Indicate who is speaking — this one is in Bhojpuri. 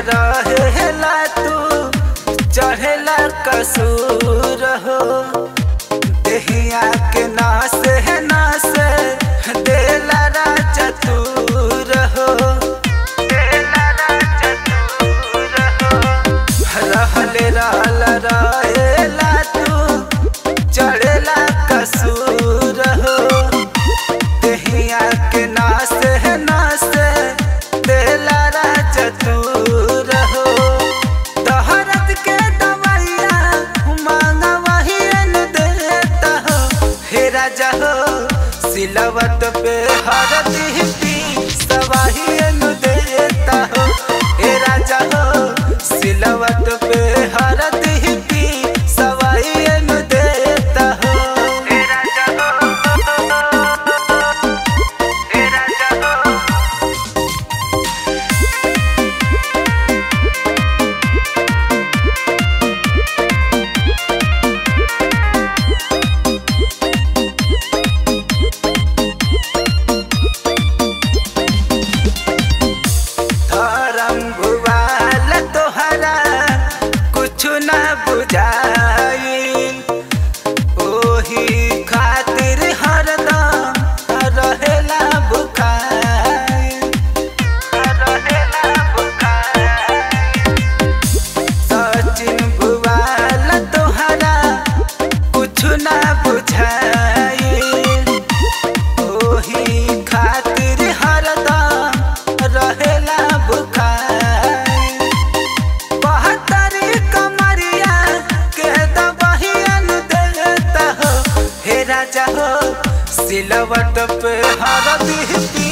Speaker 1: रहेला तू चढ़ेला कसूर हो देहिया के नास है नास देला राजा तूर हो देला राजा तूर हो रहले रहल रहेला तू चढ़ेला कसूर हो देहिया के नास है नास देला राजा तूर हो तहरत के दवाइया मांगा वही न देता हो हे राजा हो सिलवट पे हरदी पी सवाही न देता हो हे राजा हो सिलवट पे हरदी पी सवाही न देता हो हे राजा हो हे राजा हो धरम भुवाल तोहरा कुछ न बुझाइल ओही खातिर हरदम रहेला बुखाइल रहेला बुखाइल सचिन भुवाल तोहरा कुछ न बुझाइल ओही खातिर हरदम रहेला बुखार बहत्तरी कमरिया के दबहियन देता हो हे राजा हो सिलवट पे हरदी